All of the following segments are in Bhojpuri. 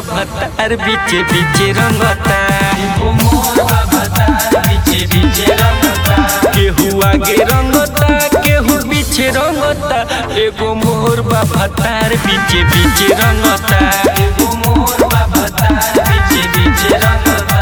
भतार बीचे बीचे रंगता एगो मोर बा भतार बीचे बीचे रंगता केहू आगे रंगता केहू पीछे रंगता एगो मोर बा भतार बीचे बीचे रंगता एगो मोर बा भतार बीचे बीचे रंगता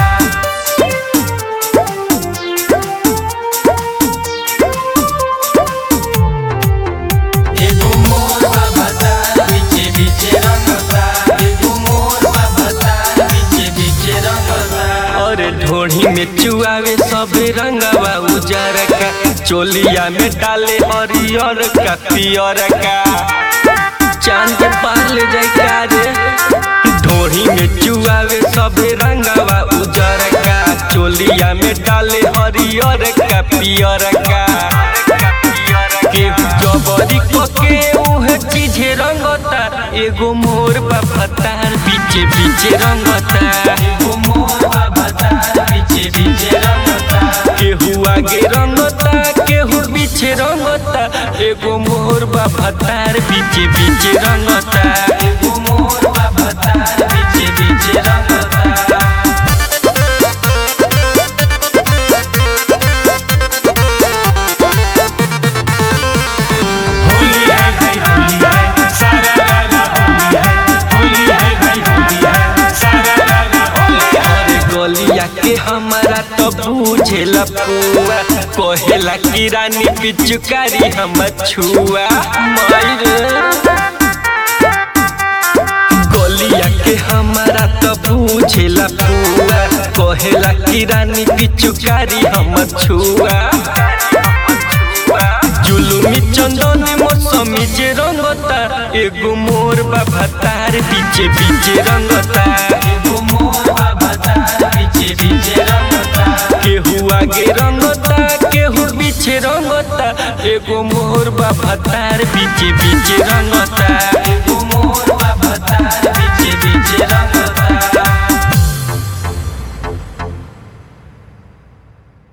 एगो मोर बा भतार बीचे बीचे रंगता एगो मोर बा भतार बीचे बीचे रंगता और ढोढ़ी में चुआवे सब रंगवा उजर का चोलिया में डाले हरियर का पियर का चांद पार ले जाए का रे ढोढ़ी में चुआवे सब रंगवा उजर का चोलिया में डाले हरियर का पियर का केहू जबरी के उहे चीजे रंगता एगो मोर बा फतार पीछे पीछे रंगता एगो मोर बा भतार बीचे बीचे रंगता केहू आगे रंगता केहू पीछे रंगता एगो मोर बा फतार पीछे पीछे रंगता एगो मोर बा भतार बीचे बीचे रंगता होली है भाई होली है सारा लाला होली है होली है भाई होली है सारा लाला होली है अरे गलिया के हमारा तो बुझेला पुआ कहेला कि रानी पिचुकारी हम छुआ मायरे गलिया के हमारा तो बुझेला पुआ कहेला कि रानी पिचुकारी हम छुआ जुलुमी चंदन मौसमी जे रंगता एगो मोर बा भतार पीछे पीछे रंगता एगो मोर बा भतार बीचे बीचे रंगता केहू आगे रंगता केहू पीछे रंगता एगो मोर बा भतार पीछे पीछे रंगता एगो मोर बा भतार बीचे बीचे रंगता